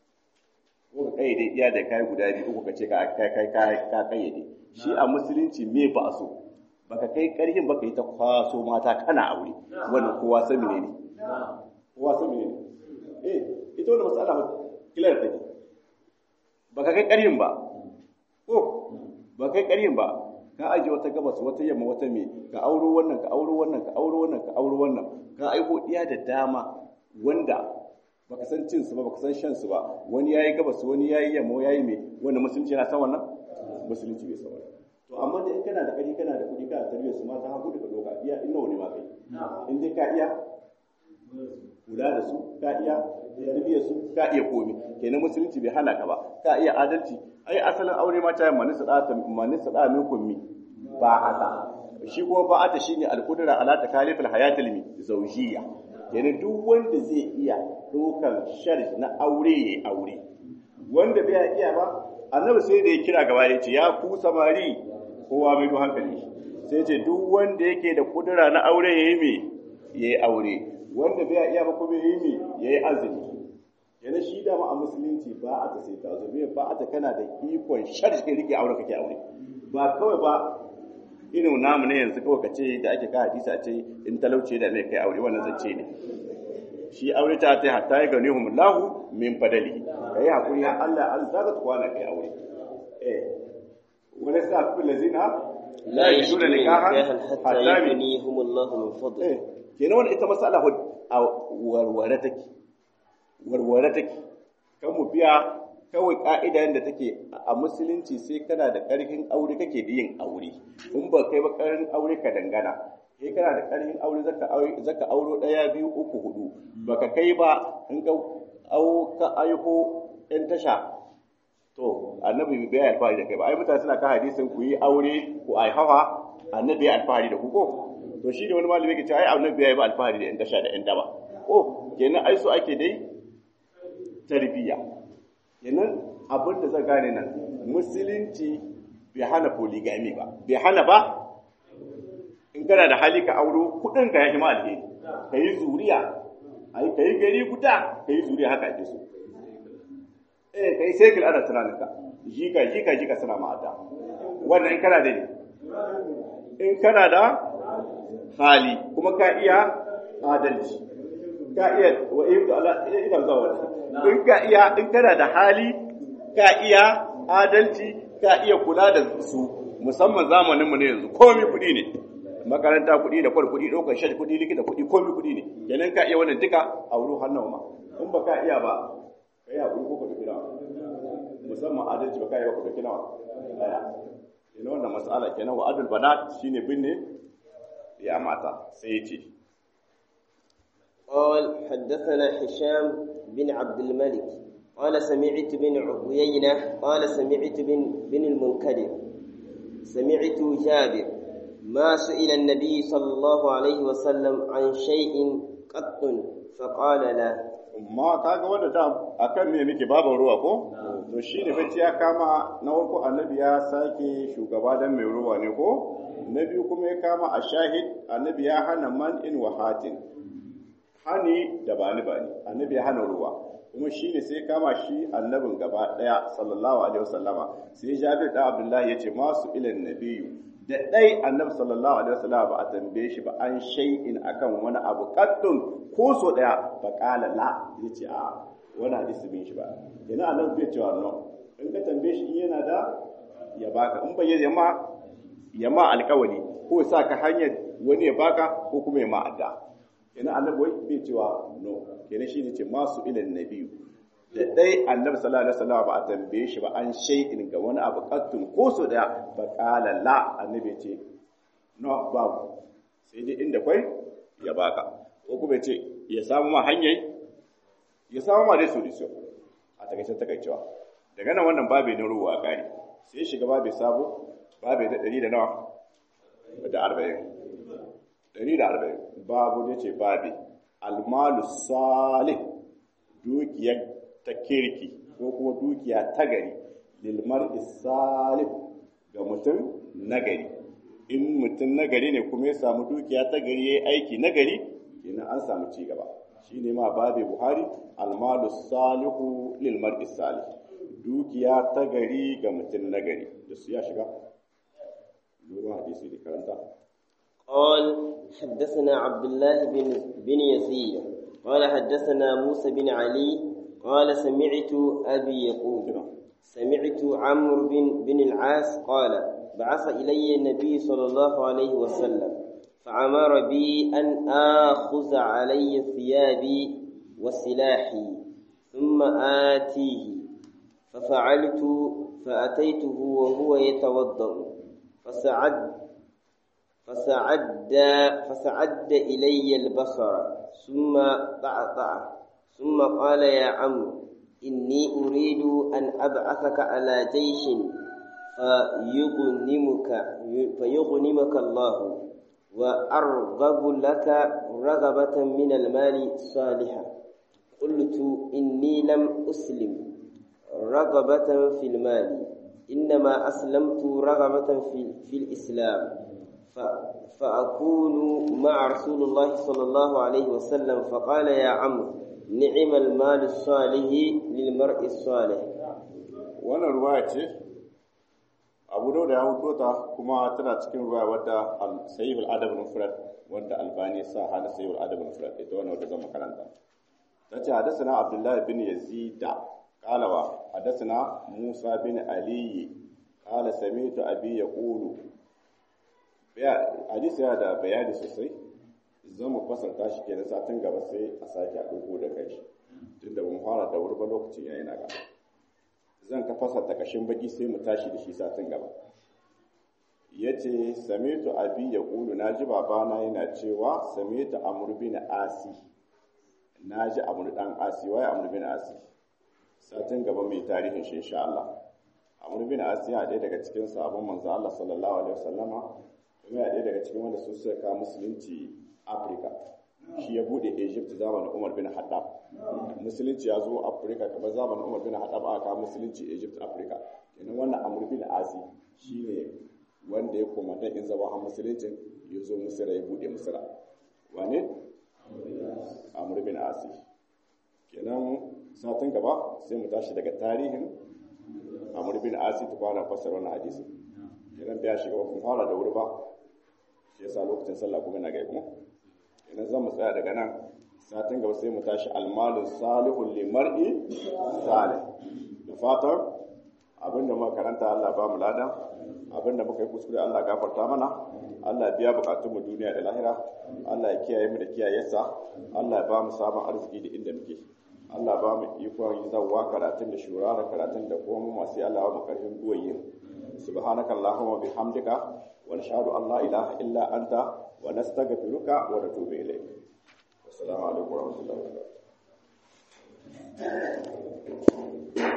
ko ka kayyade iya da kai guda biyu ko ka ce ka kai kai ka kayyade shi a musulunci me ba a so baka kai karhin baka yi ta kwaso mata kana aure wannan kowa san ne ne kowa san ne eh ita wannan mas'ala kilar take baka kai karhin ba ko ba kai karhin ba ka aje wata gabas wata yamma wata me ka auro wannan ka auro wannan ka auro wannan ka auro wannan ka aiko iya da dama wanda baka san cin su ba baka san shan su ba wani yayi gabas wani yayi yamma yayi me wanda musulunci yana san wannan musulunci bai san wannan to amma da in kana da kari kana da kudi kana tarbiyyar su ma ta hagu da doka iya in nawa ne ma kai in dai ka iya kula da su ka iya tarbiyyar su ka iya komi kenan musulunci bai hana ka ba ka iya adalci ai asalin aure ma ta manisa da manisa da min kummi ba haka shi kuma ba ata shine alqudra ala takalifil hayatil mi zawjiyya kenan duk wanda zai iya dokan sharj na aure yayi aure wanda bai iya ba annabi sai da ya kira gaba ya ce ya ku samari kowa mai hankali sai ce duk wanda yake da kudura na aure yayi me yayi aure wanda bai iya ba kuma yayi me yayi azumi yana shi dama a musulunci ba a ta sai ta zo ba a ta kana da ikon sharshi kai rike aure kake aure ba kawai ba irin namu ne yanzu kawai ka ce da ake ka hadisi a ce in talauce da mai kai aure wannan zance ne shi aure ta ta hatta ya gani hum lahu min fadali kai hakuri har Allah an zaka ta kwana kai aure eh wala sa ku lazina لا يجدون نكاحا حتى يغنيهم الله من فضله eh kenan wannan ita masala warware take warware take kan mu biya kawai ka'ida yadda take a musulunci sai kana da ƙarfin aure kake da yin aure in ba kai ba ƙarfin aure ka dangana kai kana da ƙarfin aure zaka aure zaka auro ɗaya biyu uku hudu baka kai ba in ka au ka aiho ɗan tasha to annabi bai yi alfahari da kai ba ai mutane suna kan hadisin ku yi aure ku ai hawa annabi ya alfahari da ku ko to shi ne wani malami yake cewa ai annabi ya yi ba alfahari da ɗan tasha da ɗan daba ko kenan ai so ake dai tarbiyya kenan abin da zan gane nan musulunci bai hana polygamy ba bai hana ba in kana da hali ka auro kudin ka ya ma alheri ka yi zuriya ai ka yi gari guda ka yi zuriya haka ake so eh ka yi sai ana tunanin ka jika jika jika suna ma'ada wannan in kana da ne in kana da hali kuma ka iya adalci ka iya wa ibdu ala ina zuwa in ka iya in kana da hali ka iya adalci ka iya kula da su musamman zamaninmu ne yanzu komai kuɗi ne makaranta kuɗi da kwar kuɗi ɗaukar shan kuɗi likita kuɗi komai kuɗi ne kenan ka iya wannan duka a wurin hannun ma in ba ka iya ba ka yi haƙuri ko ka duki nawa musamman adalci ba ka yi ba ka duki nawa ɗaya kenan wannan mas'ala kenan wa adul banat shine binne ya mata sai ya ce قال حدثنا هشام بن عبد الملك قال سمعت بن عيينة قال سمعت بن بن المنكدر سمعت جابر ما سئل النبي صلى الله عليه وسلم عن شيء قط فقال لا ma kaga wanda da akan me muke babu ruwa ko to shine bacci ya kama na farko annabi ya sake shugaba dan mai ruwa ne ko na biyu kuma ya kama a shahid annabi ya hana man in wahatin hani da bani bani annabi ya hana ruwa kuma shi ne sai kama shi annabin gaba daya sallallahu alaihi wasallama sai jabir da abdullahi ya ce masu ilan nabiyu da dai annabi sallallahu alaihi wasallama ba a tambaye shi ba an shay'in akan wani abu kaddun ko so daya ba kala la yace a wani hadisi bin shi ba yana annabi bai cewa no in ka tambaye shi in yana da ya baka in bai ya ma ya ma alkawari ko sa ka hanyar wani ya baka ko kuma ya ma adda kenan annabi wai bai cewa no kenan shi ne ce masu ilan nabiyu da dai annabi sallallahu alaihi wasallam ba a tambaye shi ba an shay'in ga wani abu qattun ko so daya ba qala la annabi ce no babu sai dai inda kwai ya baka ko kuma ce ya samu ma hanyar ya samu ma dai solution a takaice takaicewa daga nan wannan babu na ruwa kare sai shiga babu sabo babu da 100 da nawa da 40 140 babu ne ce babi almalu salih dukiyar ta kirki ko kuma dukiya ta gari lilmar salih ga mutum nagari in mutum nagari ne kuma ya samu dukiya ta gari ya yi aiki nagari kenan an samu ci gaba shi ne ma babi buhari almalu salihu lilmar salih dukiya ta gari ga mutum nagari da su ya shiga Nuna hadisi da karanta. قال حدثنا عبد الله بن بن يزيد قال حدثنا موسى بن علي قال سمعت أبي يقول سمعت عمرو بن بن العاص قال بعث إلي النبي صلى الله عليه وسلم فأمر بي أن آخذ علي ثيابي وسلاحي ثم آتيه ففعلت فأتيته وهو يتوضأ فسعد فسعد فسعد إلي البصر ثم طعطع ثم قال يا عمرو إني أريد أن أبعثك على جيش فيغنمك فيغنمك الله وأرغب لك رغبة من المال الصالحة قلت إني لم أسلم رغبة في المال إنما أسلمت رغبة في, في الإسلام فأكون مع رسول الله صلى الله عليه وسلم فقال يا عمرو نعم المال الصالح للمرء الصالح wannan ruwaya ce abu da ya hudo ta kuma tana cikin ruwaya wadda sayyid al-adab al-mufrad wanda albani sa hada sayyid al-adab al-mufrad ita wannan wadda zan makaranta tace hadathana abdullah bin yazid qala wa hadathana musa bin ali qala sami'tu abi yaqulu hadisi yana da bayani sosai zan mu fasarta shi kenan satin gaba sai a sake a ɗauko da kai tunda mun fara da wuri ba lokacin yayi na gaba zan ka fasarta kashin baki sai mu tashi da shi satin gaba yace samitu abi ya kulu naji babana yana cewa samitu amr bin asi na ji amur dan asi waye amur bin asi satin gaba mai tarihin shi insha Allah amur bin asi ya ɗaya daga cikin sabon manzo Allah sallallahu alaihi wasallama kuma ya ɗaya daga cikin wanda su suka kawo musulunci Afirka shi ya bude Egypt zamanin Umar bin Haddad musulunci ya zo Afirka kamar zamanin Umar bin Haddad aka kawo musulunci Egypt Afirka kenan wannan amur bin asi shine wanda ya koma dan in zaba har musuluncin ya zo Misira ya bude Misira wane amur bin asi kenan satin gaba sai mu tashi daga tarihin amur bin asi ta fara fassara wannan hadisi kenan bai shiga kun fara da wuri ba shi yasa lokacin sallah kuma na gaibu kenan zan mu tsaya daga nan satin gaba sai mu tashi almalin salihun limar'i salih da fatan abinda muka karanta Allah ba mu lada abinda muka yi kuskure Allah gafarta mana Allah biya bukatun mu duniya da lahira Allah ya kiyaye mu da kiyayensa Allah ya ba mu sabon arziki da inda muke Allah ba mu ikon yi zawwa karatun da shura da karatun da kuma mu masu Allah ba mu karfin guwayin subhanaka allahumma bihamdika wa nashhadu an la ilaha illa anta wa nastaghfiruka wa natubu ilayk assalamu alaikum wa rahmatullahi wa barakatuh